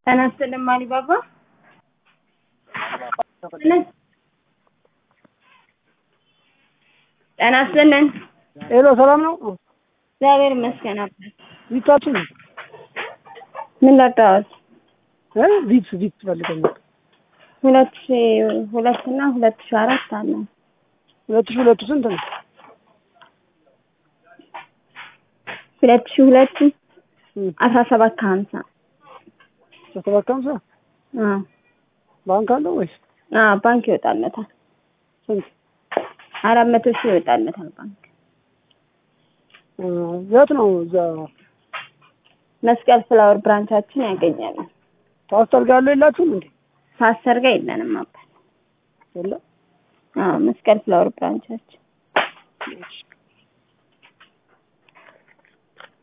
ጤና ይስጥልኝ አሊባባ። ጤና ይስጥልኝ። ሄሎ ሰላም ነው? እግዚአብሔር ይመስገን አባት። ቪታችን ምን ላጣሁት? እ ቪት ቪት ፈልገኛል። ሁለት ሺ ሁለት እና ሁለት ሺ አራት አለ። ሁለት ሺህ ሁለቱ ስንት ነው? ሁለት ሺ ሁለቱ እም፣ አስራ ሰባት ከሀምሳ ሰባት ከሀምሳ አዎ ባንክ አለው ወይስ አዎ ባንክ ይወጣለታል። ስንት? አራት መቶ ሺህ ይወጣለታል ባንክ። እ፣ የት ነው? እዛ መስቀል ፍላወር ብራንቻችን ያገኛሉ። ፓስተር ጋር ያለው የላችሁም እንዴ? ፓስተር ጋር የለንም አባት። የለ አዎ መስቀል ፍላወር ብራንቻችን